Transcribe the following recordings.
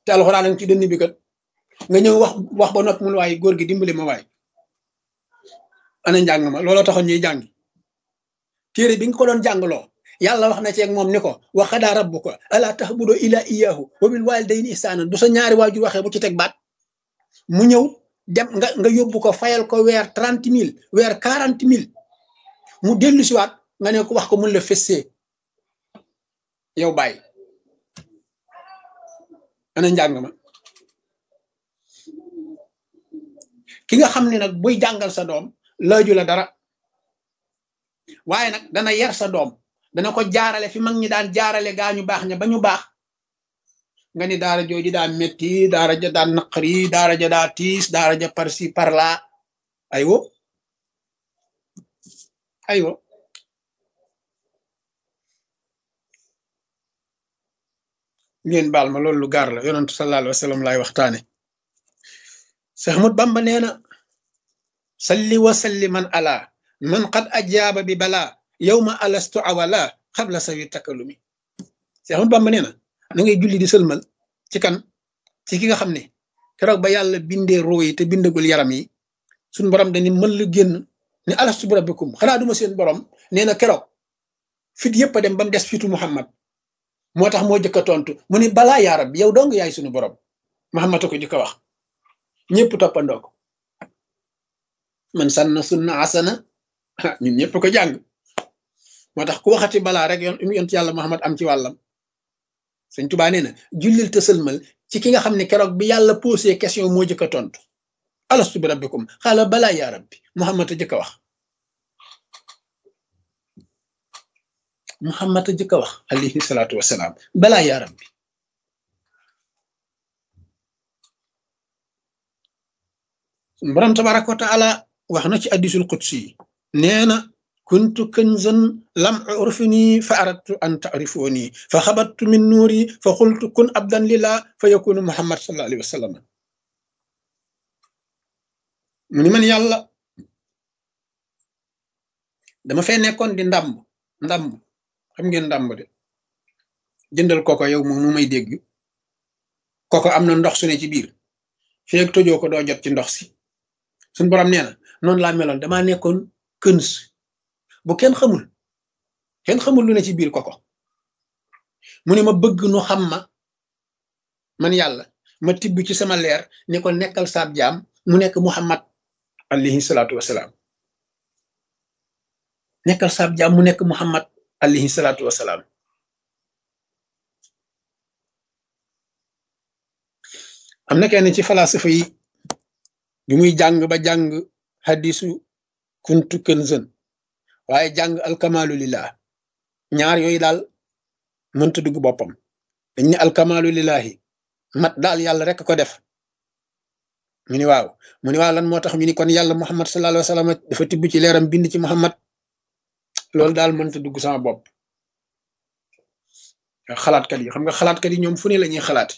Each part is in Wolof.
te alxuraan a ngi ci dënn bi kat nga ñëw wax wax ba noppi mun waaye góor gi dimbali ma waay ana njàng ma looloo taxoon ñuy jàngi téere bi nga ko doon jàngloo yàlla wax na ci ak moom ni ko wa qadaa rabbuka alaa ta'budu illaa iyyaahu wa bil waalidayni ihsaanan bu sa ñaari waajur waxee bu ci teg baat mu ñëw dem nga nga yóbbu ko fayal ko weer trente mille weer quarante mille mu dellu siwaat nga ne ko wax ko mun la fessee yow bàyyi ana njàng ma ki nga xam ne nag buy jàngal sa doom laaju la dara waaye nag dana yar sa doom dana ko jaarale fi mag ñi daan jaarale gaa ñu baax ña ba ñu baax nga ni daara jooju daa metti daara ja daa naqari daara ja daa tiis daara ja par ci par là aywo aywo ngeen baal ma loolu lu gaar la yonentu sallallahu alayhi wa sallam laay waxtaane Seex Ahmadu Bamba nee na salli wa salli man ala man qad ajaaba bi balaa yawma alastu awala xabla sawi takalumi Seex Ahmadu Bamba nee na na ngay julli di sëlmal ci kan ci ki nga xam ne keroog ba yàlla bindee roo yi te bindagul yaram yi suñ borom dañu mën la génn ne alastu bi rabbikum xanaa duma seen borom nee na keroog fit yëpp a dem ba mu des fitu Muhammad moo tax moo jëkk a tontu mu ne balaa yaa rabbi yow dong yaay suñu borom Muhammad a ko jëkk a wax ñëpp toppandoo ko man sanna sunna asana ñun ñëpp ko jàng moo tax ku waxati balaa rek yon yont yàlla Muhammad am ci wàllam sëñ Tuubaa nee na jullil te sëlmal ci ki nga xam ne keroog bi yàlla posé question moo jëkk a tontu alastu bi rabbikum xaala balaa yaa rabbi Muhammad a jëkk a wax Muhammad a jëkk a wax alayhi salaatu wasalaam balaa yaa rabbi borom tabaraka wa taala wax na ci addisul qudsi yi nee na kuntu kanzan lam urfini fa aradtu an taarifuni fa xabattu min nuuri fa xultu kun abdan lillah fa yakunu muhammad sallallahu alayhi wa sallam mu ni man yàlla dama fee nekkoon di ndàmb ndàmb xam ngeen ndàmb de jëndal koko yow moom mu may dégg koko am na ndox su ne ci biir feeg tojoo ko doo jot ci ndox si suñ borom nee na noonu laa meloon damaa nekkoon këns bu kenn xamul kenn xamul lu ne ci biir koko mu ne ma bëgg nu xam ma man yàlla ma tibb ci sama leer ne ko nekkal saab jaam mu nekk muhammad alayhi salaatu wasalaam nekkal saab jaam mu nekk muhammad alayhi salaatu wasalaam am na kenn ci falasifa yi bi muy jàng ba jàng hadisu kuntu kënzën waaye jàng alkamalu lillah ñaar yooyu daal mënta dugg boppam dañ ne alkamalu lillahi mat daal yàlla rek ko def mu ni waaw mu ni waaw lan moo tax ñu ni kon yàlla muhammad sallallahu alayhi wa sallam dafa tibb ci leeram bind ci muhammad loolu daal mënta dugg sama bopp xalaatkat yi xam nga xalaatkat yi ñoom fu ne la ñuy xalaat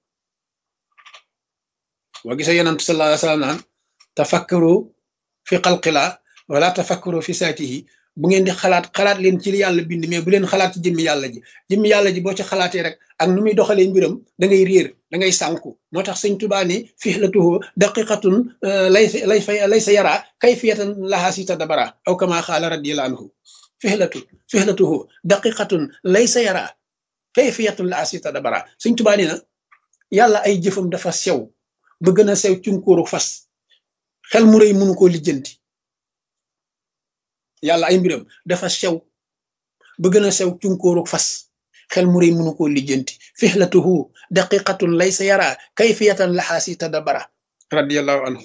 boo gisee yonent sallallahu alayhi wa sallam naan tafakkaru fi xalqilaa wala tafakkaru fi saatihi bu ngeen di xalaat xalaat leen ci li yàlla bind mais bu leen xalaat ci jëmmi yàlla ji jëmmi yàlla ji boo ci xalaatee rek ak nu muy doxalee mbiram da ngay réer da ngay sànku moo tax sëñ Tuubaa ne fihlatuhu daqiqatun lay lay fa lay sa yaraa kayfiyatan lahaa si tadabara aw kama xaala radiyallahu anhu fihlatu fihlatuhu daqiqatun lay sa yaraa kayfiyatan lahaa si tadabara sëñ Tuubaa nee na yàlla ay jëfam dafa sew ba gën a sew cunkóoru fas xel mu rëy mënu koo lijjanti yàlla ay mbiram dafa sew ba gën a sew cunkóoru fas xel mu rëy mënu koo lijjanti fihlatuhu daqiqatun laysa yara kayfiyatan lahaa si tadabara radiallahu anhu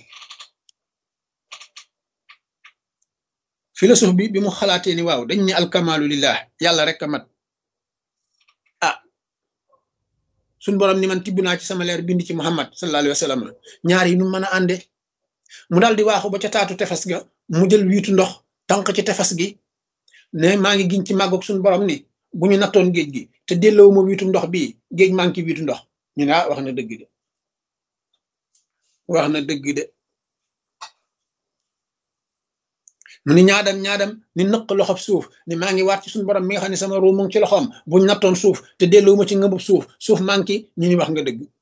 philosophe bi bi mu xalaatee ni waaw dañ ne alkamalu lillah yàlla rek a mat ah suñ borom ni man tibb naa ci sama leer bind ci muhammad sallallahu alayhi wa sallam ñaar yi nu mën a ànde mu daal di waaxu ba ca taatu tefes ga mu jël wiitu ndox tànk ci tefes gi ne maa ngi giñ ci màggoog suñu borom ni bu ñu nattoon géej gi te delloo ma wiitu ndox bii géej maa ngi ci wiitu ndox ñu ne ah wax na dëgg de wax na dëgg de mu ni ñaadam ñaadam ni nëq loxob suuf ni maa ngi waat ci suñu borom mi nga xam ne sama ruu mu ngi ci loxoom buñ nattoon suuf te delloo ma ci ngëbub suuf suuf maa ngi ñu ni wax nga dëgg